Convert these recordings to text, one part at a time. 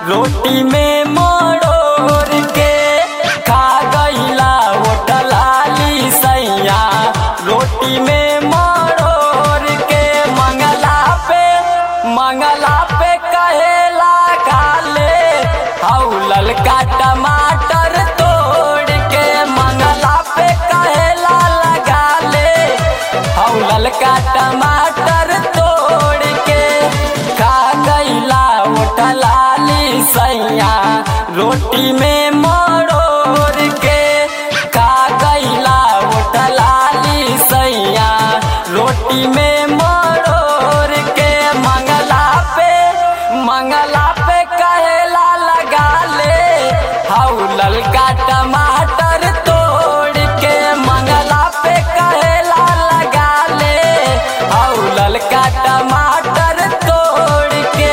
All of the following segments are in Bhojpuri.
रोटी में मरोड़ के खा गईला होटलाली सैया रोटी में मरोड़ के मंगला पे मंगला पे कहेला काले हौ ललका टमाटर तोड़ के मंगला पे कहेला लगा ले हौ ललका टमाटर तोड़ के खा गईला उठलाली सैया रोटी में मरोड़ के खा गईला उठलाली सैया रोटी में मरोड़ के मंगला पे मंगला पे कहेला लगा ले हौ ललका टमाटर तोड़ के मंगला पे कहेला लगा ले हौ ललका टमाटर तोड़ के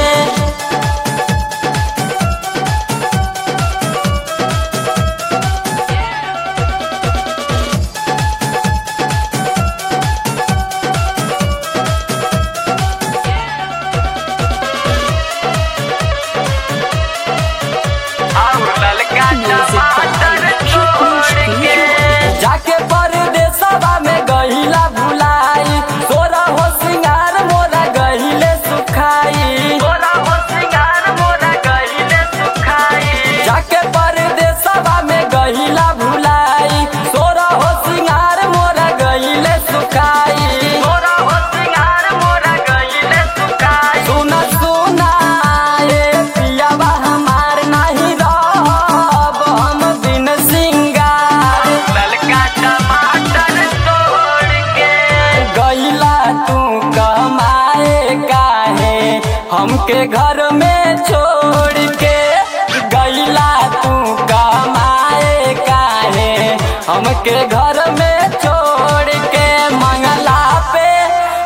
जाके परदेसवा में गहिला भुलाई तोरा हो सिंगार मोरा गहिले सुखाई तोरा हो सिंगार मोरा गहिले सुखाई जाके परदेसवा में गहिला भुलाई तोरा हो सिंगार मोरा गहिले सुखाई तोरा हो सिंगार मोरा गहिले सुखाई सुना सुना ए पियावा हमार नाही रहब हम बिन सिंगार ललका टमाटर तोड़ के गईला तू कमाए काहे हमके घर में छोड़ के गईला तू कमाए काहे हमके घर में छोड़ के मंगला पे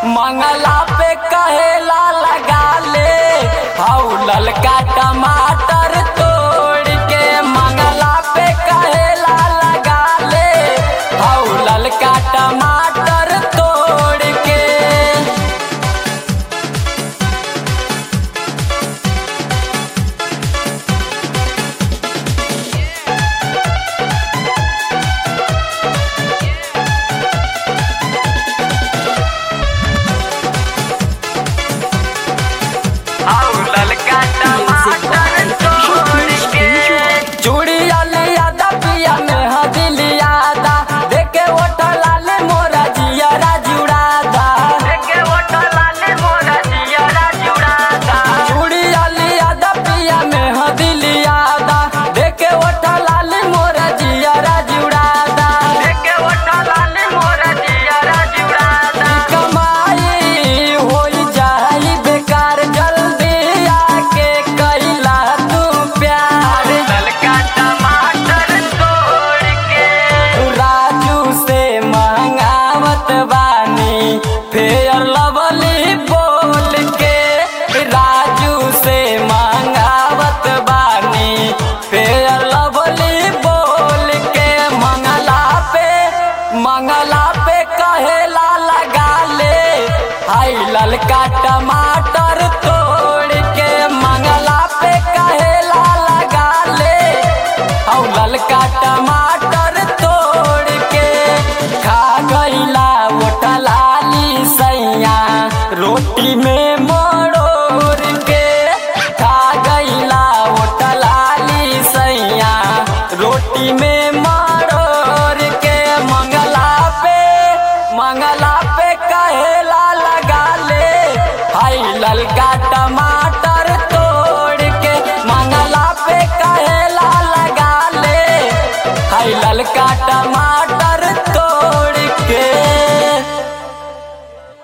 मंगला पे कहेला लगा ले हौ ललका टमाटर